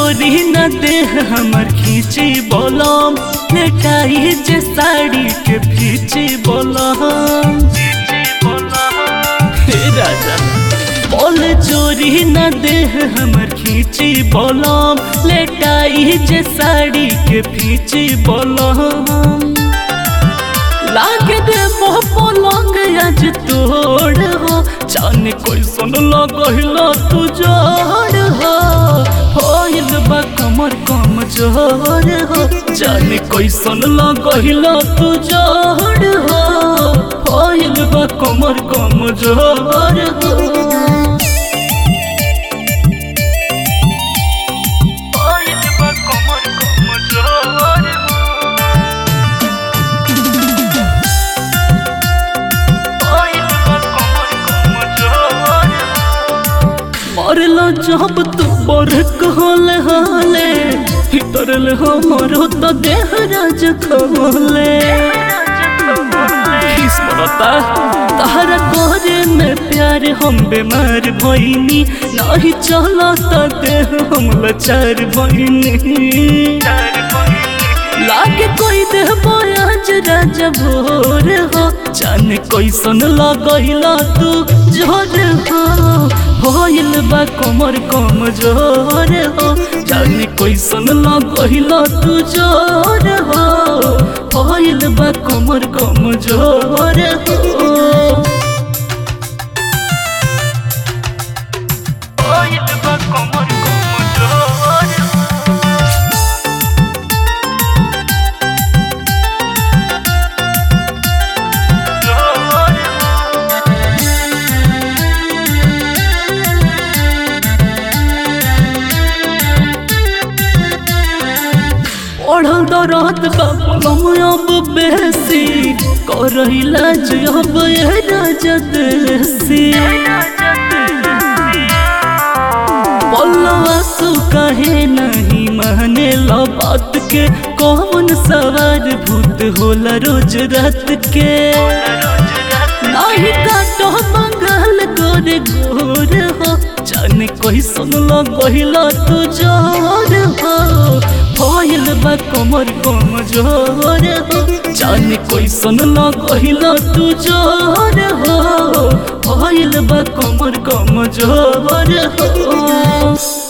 चोरी न दे हमर खींची बोलम लेटाई जे साड़ी के फीची बोलम हे राजा बोल चोरी न दे हमर खींची बोलम लेटाई जे साड़ी के फीची बोलम लागे दे मोह पलंग आज तोड़ हो जाने कोई सुन लगहिला तू जोड़ हो होइल बा कमर कम जोड़ हो जाने कोई सुन लगहिला तू जोड़ हो होइल बा कमर कम जोड़ हो होइल बा कमर कम जोड़ हो मरलो जब तू बर कहले हाले भीतर ले हमरो तो देह राज खोले किस्मता तारा करे में प्यार हम बीमार भइनी नहीं चला तो देह हम लाचार भइनी लागे कोई देह आज राजा भोर हो जाने कैसन लगैला तू जोर हो होइल बा कमर कम जोर हो जाने कैसन लगैला तू जोर हो होइल बा कमर कम जोर हो होइल बा कमर कम जोर हो ओढ़ल दरद बाबलम अब बेसी करहिला जब ये राजा देसी बोलवा सु कहे नहीं माने लो बात के कौन सवार भूत होला रोज रात के नहीं काटो बंगाल गोरे गोर हो जाने कोई सुन लो गहिला तू जोर हो होइल बा कमर कम जोर हो जाने कोई सुन लो गहिला तू जोर हो होइल बा कमर कम जोर हो